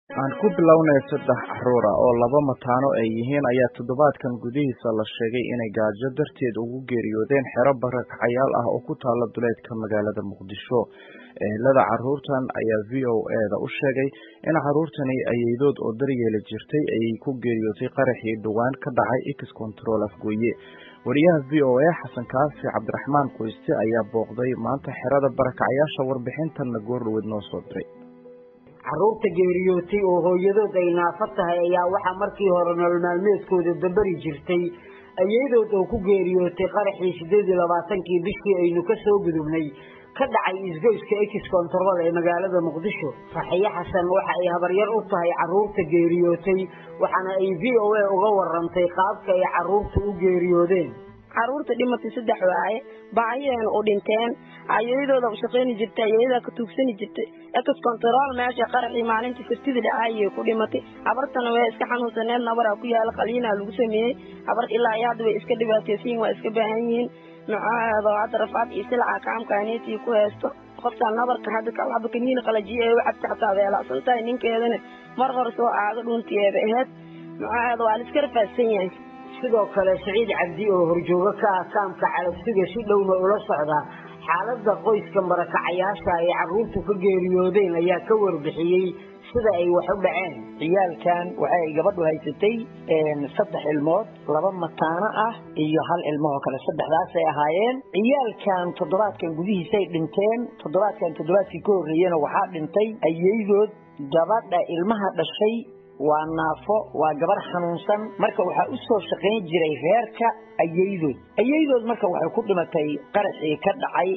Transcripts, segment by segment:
aan ku bilownay saddex caruur ah oo laba mataano ay yihiin ayaa toddobaadkan gudihiisa la sheegay inay gaajo darteed ugu geeriyoodeen xero barakacayaal ah oo ku taala duleedka magaalada muqdisho ehelada caruurtan ayaa v o eda u sheegay in caruurtani ayeydood oo daryeeli jirtay ayay ku geeriyootay qaraxii dhowaan ka dhacay x control afgooye wariyaha v o a xasan kaafi cabdiraxmaan qoyste ayaa booqday maanta xerada barakacayaasha warbixintanna goordhaweed noo soo diray carruurta geeriyootay oo hooyadood ay naafo tahay ayaa waxaa markii hore nolol maalmeedkooda dabari jirtay ayadood oo ku geeriyootay qaraxii sideed iyo labaatankii bishii aynu ka soo gudubnay ka dhacay isgoyska ex control ee magaalada muqdisho farxiyo xasan waxa ay habaryar u tahay carruurta geeriyootay waxaana ay v o a uga warantay qaabka ay carruurta u geeriyoodeen caruurta dhimatay saddex waaye baahiyeena u dhinteen ayadooda u shaqayni jirtay ayadaa ka tuugsani jirtay ex control meesha qaraxii maalintii sabtida dhacaayay ku dhimatay habartana way iska xanuunsaneed nabaraa ku yaala qaliinaa lagu sameeyey habar ilaa iyo hadda way iska dhibaataysanyihin waa iska baahan yihiin nucaado hadda rafaad iyo silaca kaamkaaneetii ku haysto qoftaan nabarka hadda kalaba kaniina qalajiye ee wacabta xataa weelacsan tahay ninkeedana mar hore soo aaga dhuuntiyeeba aheyd nucaado waa la iska rafaadsan yahay sidoo kale siciid cabdi oo horjoogo ka ah kaamka calabsiga si dhowna ula socda xaaladda qoyska marakacayaasha ay carruurtu ka geeriyoodeen ayaa ka warbixiyey sida ay wax u dhaceen ciyaalkan waxay gabadhu haysatay saddex ilmood laba mataano ah iyo hal ilmohoo kale saddexdaasay ahaayeen ciyaalkan toddobaadkan gudihiisay dhinteen toddobaadkan toddobaadkii ka horreeyena waxaa dhintay ayeydood gabadha ilmaha dhashay waa naafo waa gabar xanuunsan marka waxaa u soo shaqayn jiray reerka ayeydood ayeydood marka waxay ku dhimatay qaraxii ka dhacay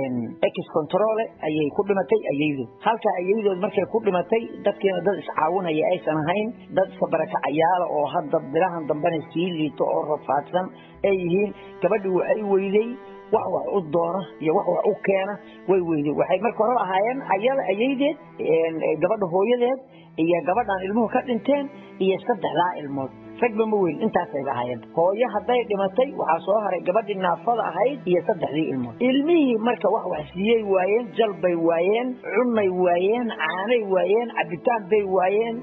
ex controle ayay ku dhimatay ayeydood halka ayeydood markay ku dhimatay dadkiina dad iscaawinaya aysan ahayn dad iska barakacayaala oo hadda bilahan dambena sii liito oo rafaadsan ay yihiin gabadhii waxay weyday wax wax u doona iyo wax wax u keena way weyday waxay marka hore ahaayeen ayada ayeydeed gabadha hooyadeed iyo gabadhaan ilmuhu ka dhinteen iyo saddexdaa ilmood ragba ma weyn intaasayba ahaayeen hooyo hadday dhimatay waxaa soo haray gabadhii naafada ahayd iyo saddexdii ilmood ilmihii marka wax wax siiyey waayeen jalbay waayeen cunnay waayeen caanay waayeen cabitaan bay waayeen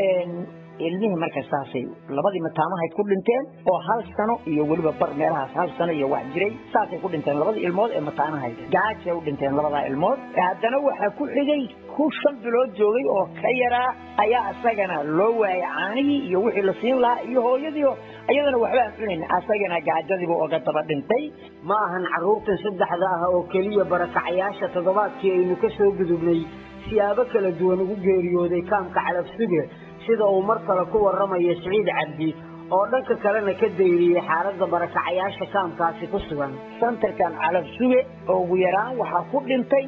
ilmihii marka saasay labadii mataamahayd ku dhinteen oo hal sano iyo weliba bar meelahaas hal sano iyo wax jiray saasay ku dhinteen labadii ilmood ee mataanahayd gaajay u dhinteen labadaa ilmood haddana waxaa ku xigay ku shan bilood joogay oo ka yaraa ayaa isagana loo waayay caanihii iyo wixii la siin lahaa iyo hooyadiio iyadana waxba aan cunayn asagana gaajadiiba oga daba dhintay ma ahan carruurtan saddexda ah oo keliya barakacayaasha toddobaadkii aynu ka soo gudubnay siyaabo kala duwan ugu geeriyooday kaamka calabsuge sida uu mar kale ku waramayo siciid cabdi oo dhanka kalena ka dayriyey xaaladda barakacayaasha kaamkaasi ku sugan santarkan calabsuge oo ugu yaraan waxaa ku dhintay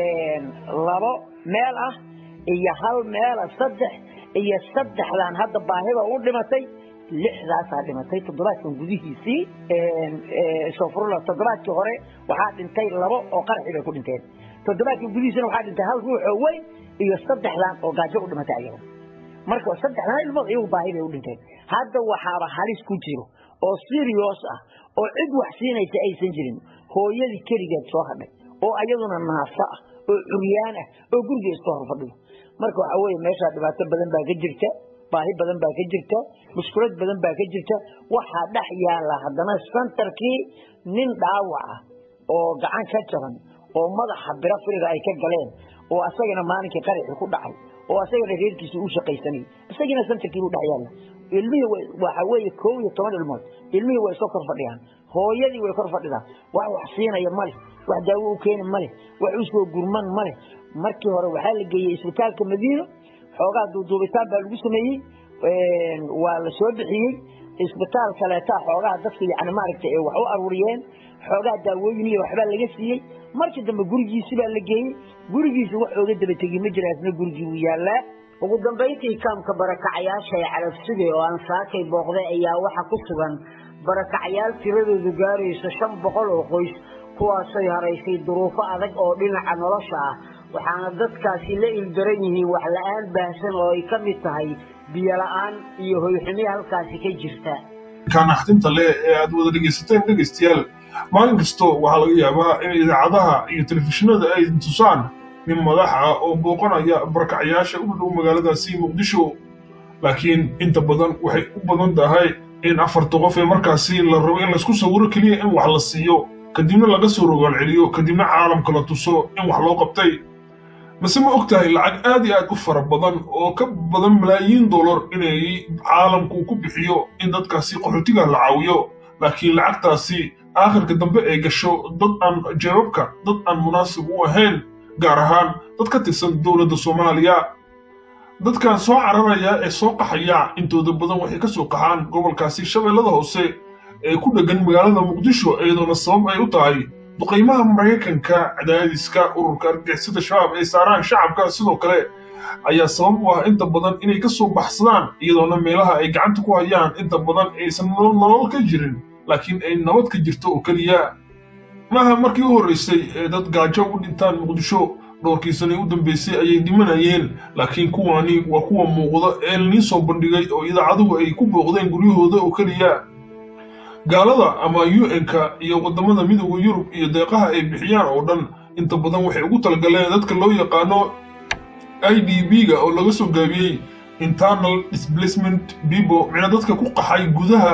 labo meel ah iyo hal meela saddex iyo saddexdan hadda baahida u dhimatay lixdaasaa dhimatay toddobaadkan gudihiisii sofrula toddobaadkii hore waxaa dhintay labo oo qaraxii bay ku dhinteen toddobaadkii gudihiisina waxaa dhintay hal ruux oo weyn iyo saddexdan oo gaajo u dhimatay ayaga marka saddexdan ilmood iyagu baahi bay u dhinteen hadda waxaaba halis ku jiro oo serious ah oo cid wax siinaysa aysan jirin hooyadii keligeed soo hadhay oo ayaduna naafo ah oo curyaan ah oo guriga iska hor fadhiyo marka waxaa weeye meeshaa dhibaato badan baa ka jirta baahi badan baa ka jirta mushkulad badan baa ka jirta waxaa dhex yaala haddana santarkii nin dhaawac ah oo gacan ka jaban oo madaxa biro firiga ay ka galeen oo asagana maalinkii qaraxii ku dhacay oo asagana reerkiisa u shaqaysanay isagiina santarkii buu dhex yaalla ilmihii waxa weeye kow iyo toban ilmood ilmihii way soo kor fadhiyaan hooyadii way kor fadhidaan wax wax siinaya male wax daawo u keeni male wax u soo gurman male markii hore waxaa la geeyey isbitaalka madiino xoogaa duuduubitaan baa lagu sameeyey waa la soo bixiyey isbitaal kaleetaa xoogaha dadka yani maaragtay ay wax u aruuriyeen xoogaa daawooyin iyo waxbaa laga siiyey markii dambe gurigiisi baa la geeyey gurigiisa wax ooga daba tegi ma jira asna gurigii wuu yaallaa ugu dambayntii kaamka barakacayaasha ee calabsuge oo aan saakay booqday ayaa waxa ku sugan barakacayaal tiradoodu gaarayso shan boqol oo qoys kuwaasay haraysay duruufo adag oo dhinaca nolosha ah waxaana dadkaasi la ildaran yihiin wax la-aan baahsan oo ay ka mid tahay biyo la-aan iyo hoyxumi halkaasi ka jirta kaanaxdinta leh ee aad wada dhegaysateen dhegaystayaal maalin kasto waxaa laga yaabaa in idaacadaha iyo telefishinada ay tusaan nin madax ah oo booqanaya barakacayaasha u dhow magaaladaasi muqdisho laakiin inta badan waxay u badan tahay in afarta qof ee markaasi la rabo in laysku sawiro keliya in wax la siiyo kadibna laga soo rogaal celiyo kadibna caalamka la tuso in wax loo qabtay mase ma og tahay lacag aad iyo aad u fara badan oo ka badan malaayiin dollar inay caalamku ku bixiyo in dadkaasi qaxootiga la caawiyo laakiin lacagtaasi aakhirka dambe ay gasho dad aan jeebabka dad aan munaasib u ahayn gaar ahaan dad ka tirsan dowladda soomaaliya dadkan soo cararaya ee soo qaxaya intooda badan waxay ka soo qaxaan gobolkaasi shabeellada hoose ee ku dheggan magaalada muqdisho iyadoona sabab ay u tahay duqaymaha maraykanka cadaadiska ururka argixisada shabaab ay saaraan shacabka sidoo kale ayaa sabab u ah inta badan inay ka soo baxsadaan iyadoona meelaha ay gacanta ku hayaan inta badan aysan nolol ka jirin laakiin ay nabad ka jirto oo keliya maaha markii u horraysay ee dad gaajo u dhintaan muqdisho dhowrkii sanay u dambaysay ayay dhimanayeen laakiin kuwaani waa kuwa muuqda ee lanii soo bandhigay oo idaacaduhu ay ku booqdeen guryahooda oo keliya gaalada ama un-ka iyo waddamada midooda yurub iyo deeqaha ay bixiyaan oo dhan inta badan waxay ugu talagaleen dadka loo yaqaano i d b-ga oo laga soo gaabiyey internal displacement people micna dadka ku qaxay gudaha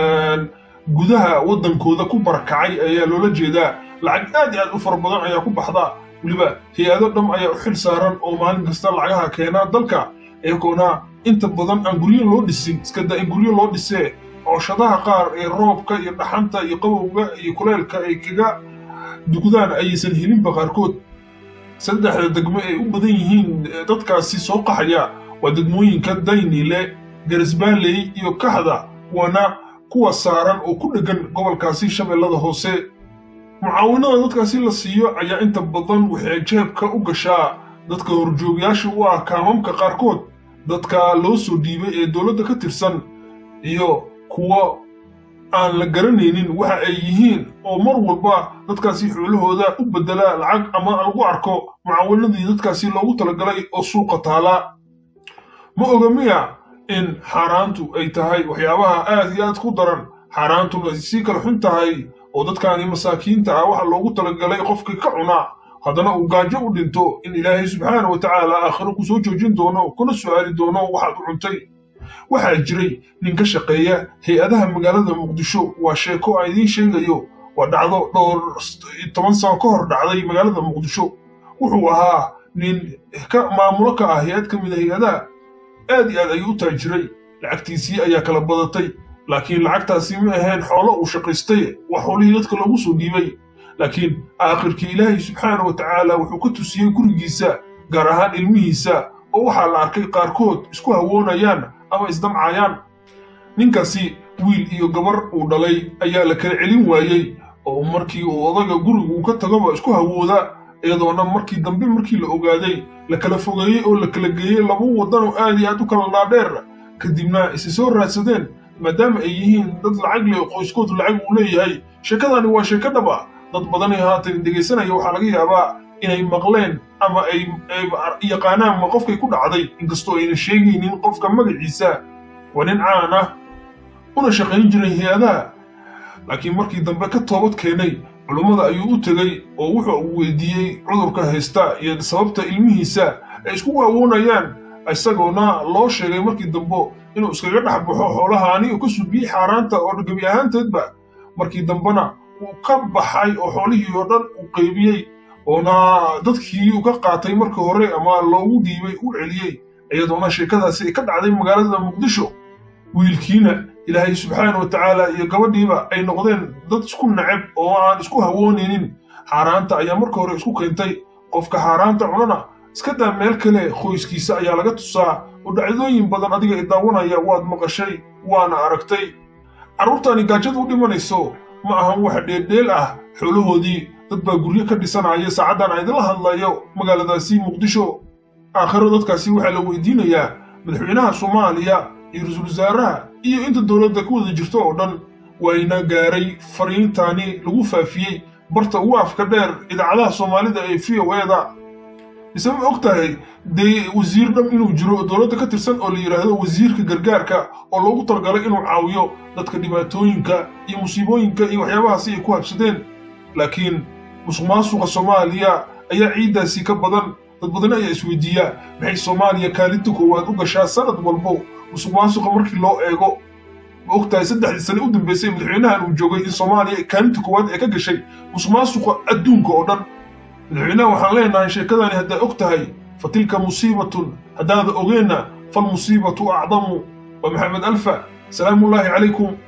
gudaha waddankooda ku barakacay ayaa loola jeedaa lacag aad iyo aad u fara badan ayaa ku baxda weliba hay-ado dham ayaa u xil saaran oo maalin kasta lacagaha keenaa dalka eegoona inta badan aan guryo loo dhisin iska da in guryo loo dhisee cooshadaha qaar ee roobka iyo dhaxanta iyo qabowga iyo kuleelka ay kaga dugdaan ayaysan helinba qaarkood saddexda degmo ay u badan yihiin dadkaasi soo qaxaya waa degmooyinka daynile garisbaaley iyo kaxda waana kuwa saaran oo ku dheggan gobolkaasi shabeellada hoose mucaawinada dadkaasi la siiyo ayaa inta badan waxay jeebka u gashaa dadka horjoogyaasha u ah kaamamka qaarkood dadka loo soo dhiibay ee dowladda ka tirsan iyo kuwa aan la garanaynin waxa ay yihiin oo mar walba dadkaasi xoolahooda u beddela lacag ama lagu arko mucaawinadii dadkaasi loogu talagalay oo suuqa taala ma oga miya in xaaraantu ay tahay waxyaabaha aad iyo aad ku daran xaaraantuna ay sii kala xun tahay oo dadkaani masaakiinta ah waxa loogu talagalay qofkii ka cuna haddana uu gaajo u dhinto in ilaahay subxaana wa tacaala aakhiro ku soo joojin doono kuna su'aali doono waxaad u cuntay waxaa jiray nin ka shaqeeya hay-adaha magaalada muqdisho waa sheeko aan idiin sheegayo waa dhacdo dhowr toban sano ka hor dhacday magaalada muqdisho wuxuu ahaa nin ka maamulo ka ah hay-ad ka mid a hay-adaha aad iyo aad ayuu u taajiray lacagtiisii ayaa kala badatay laakiin lacagtaasi ma ahayn xoolo uu shaqaystay waa xoolihii dadka loogu soo dhiibay laakiin aakhirkii ilaahay subxaana wa tacaala wuxuu ka tusiyey gurigiisa gaar ahaan ilmihiisa oo waxaa la arkay qaarkood isku hawoonayaan ama isdamcayaan ninkaasi wiil iyo gabar uu dhalay ayaa la kala celin waayey oo markii uu odaga guriga uu ka tagoba isku hawooda iyadoona markii dambe markii la ogaaday la kala fogeeyey oo la kala geeyey laba waddanoo aad iyo aad u kala dhaadheer kadibna isi soo raadsadeen maadaama ay yihiin dad lacag leh oo qoyskoodu lacag uu leeyahay sheekadani waa sheeko dhab ah dad badanay haatan dhegaysanaya waxaa laga yaabaa inay maqleen ama ay yaqaanaan ma qofkay ku dhacday inkastoo ayna sheegaynin qofka magaciisa waa nin caan ah una shaqayn jiray hay-adaha laakiin markii dambe ka toobad keenay culummada ayuu u tegey oo wuxuu uu weydiiyey cudurka haysta iyo sababta ilmihiisa ay isku waawoonayaan isagoona loo sheegay markii dambe inuu iskaga dhex baxo xoolahaani oo ka suubiyey xaaraanta oo gebi ahaanteedba markii dambena uu ka baxay oo xoolihii oo dhan uu qaybiyey oona dadkii uu ka qaatay markii hore ama loogu dhiibay u celiyey iyadoona sheekadaasi ay ka dhacday magaalada muqdisho wiilkiina ilaahay subxaana wa tacaala iyo gabadhiiba ay noqdeen dad isku nacab oo aan isku hawoonaynin xaaraanta ayaa marka hore isku keentay qofka xaaraanta cunana iska daa meel kale qoyskiisa ayaa laga tusaa oo dhacdooyin badan adiga i daawanaya waad maqashay waana aragtay carruurtaani gaajada u dhimanayso ma ahan wax dheeldheel ah xoolahoodii dad baa guryo ka dhisanaya saacaddan aan idinla hadlayo magaaladaasi muqdisho aakhiro dadkaasi waxaa la weydiinayaa madaxweynaha soomaaliya iyo ra-iisul wasaaraha iyo inta dowladda ku wada jirto oo dhan wayna gaaray fariintaani lagu faafiyey barta ugu afka dheer idaacadaha soomaalida ee v o eda mise ma og tahay dee wasiir dham inuu jiro dowladda ka tirsan oo la yidhaahdo wasiirka gargaarka oo loogu talagalay inuu caawiyo dadka dhibaatooyinka iyo musiibooyinka iyo waxyaabahaasi ay ku habsadeen laakiin musuq maasuqa soomaaliya ayaa ciiddaasi ka badan dad badan ayaa isweydiiyaa maxay soomaaliya kaalinta koowaad u gashaa sanad walbo musuq maasuqa markii loo eego ma ogtahay saddexdii sane u dambeysay madaxweynahan uu joogay in soomaaliya kaalinta koowaad ee ka gashay musuq maasuqa adduunka oo dhan madaxweynaha waxaan leenahay sheekadani hadday og tahay fa tilka musiibatun haddaada ogeenna falmusiibatu acdamu wa maxamed alfa salaamullaahi calaykum